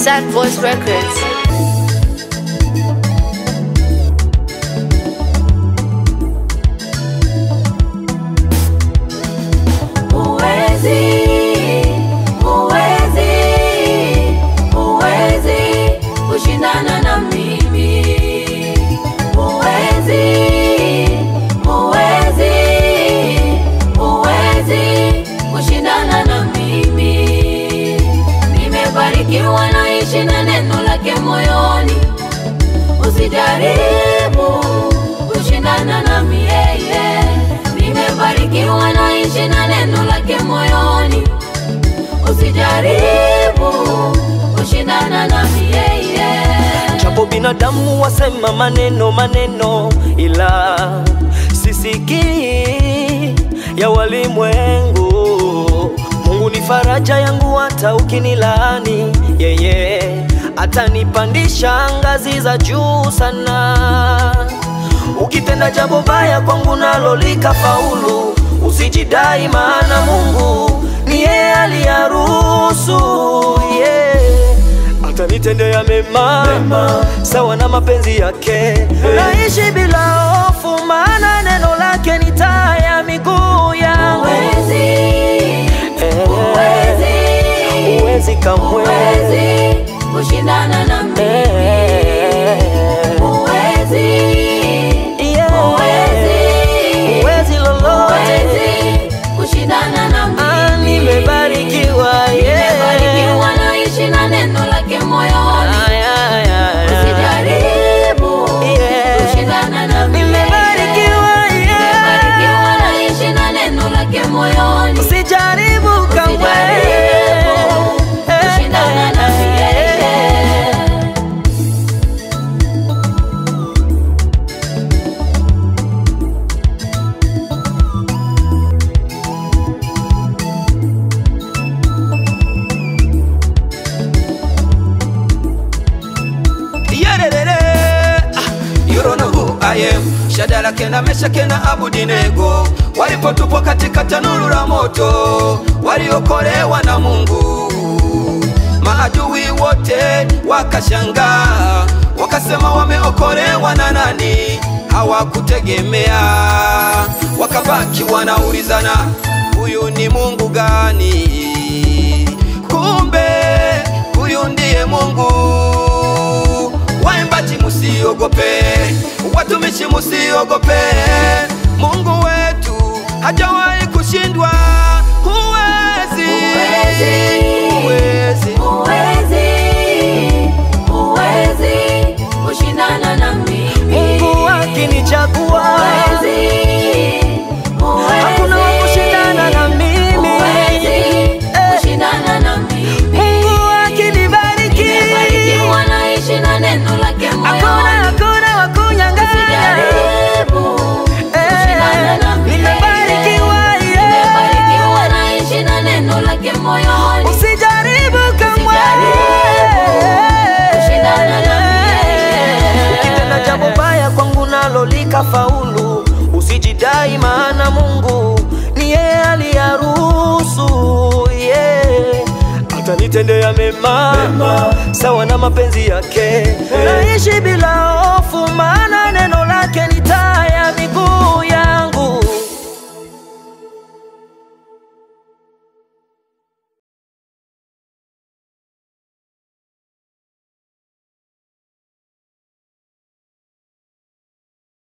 Sad Voice Records. Huwezi, huwezi, huwezi kushindana na mimi. Huwezi, huwezi, huwezi kushindana na mimi. Nimebarikiwa naishi na neno lake moyoni. Usijaribu kushindana na yeye. Nimebarikiwa naishi na neno lake moyoni. Usijaribu kushindana na yeye. Japo binadamu wasema maneno maneno, ila sisikii ya walimwengu. Mungu ni faraja yangu, hata ukinilaani yeye atanipandisha ngazi za juu sana. Ukitenda jambo baya kwangu nalo likafaulu, usijidai, maana Mungu ni yeye aliyaruhusu yeah atanitendea mema, mema sawa na mapenzi yake. Naishi bila hofu, maana neno lake ni taa ya miguu yangu. Huwezi, Eh, huwezi, huwezi kamwe huwezi kushindana na mimi. Eh, Huwezi, yeah. huwezi, huwezi lolote. huwezi kushindana na Ah, mimi. nimebarikiwa yeah. Nimebarikiwa naishi na neno lake moyoni. Ay, ay, ay, ay. Usijaribu Yeah. kushindana na mimi. Nimebarikiwa yeah. Nimebarikiwa naishi na neno lake moyoni. Usijaribu kamwe Usijaribu kushindana na mimi. Yerere, ah, you don't know who I am. Shadraka na Meshaki na Abednego walipotupwa katika tanuru la moto, waliokolewa na Mungu. Maadui wote wakashangaa, wakasema wameokolewa na nani? Hawakutegemea, wakabaki wanaulizana, huyu ni Mungu gani? Kumbe huyu ndiye Mungu. Waimbaji musiogope, watumishi musiogope, Mungu wetu hajawahi kushindwa. Huwezi, Huwezi. huwezi. Huwezi, huwezi kushindana na mimi. Mungu akinichagua Huwezi, huwezi, hakuna wa kushindana na mimi. huwezi Eh, kushindana na mimi. Mungu akinibariki Nimebarikiwa naishi na neno lake hakuna moyoni. hakuna wa kunyang'anya. Usijaribu kushindana na mimi. nimebarikiwa, yeah. Nimebarikiwa naishi na neno lake moyoni. Usijaribu kamwe kushindana na mimi. ukitenda jambo baya kwangu nalo likafaulu, usijidai, maana Mungu ni yeye aliyaruhusu yeah. Atanitendea mema, mema sawa na mapenzi yake. Naishi bila hofu,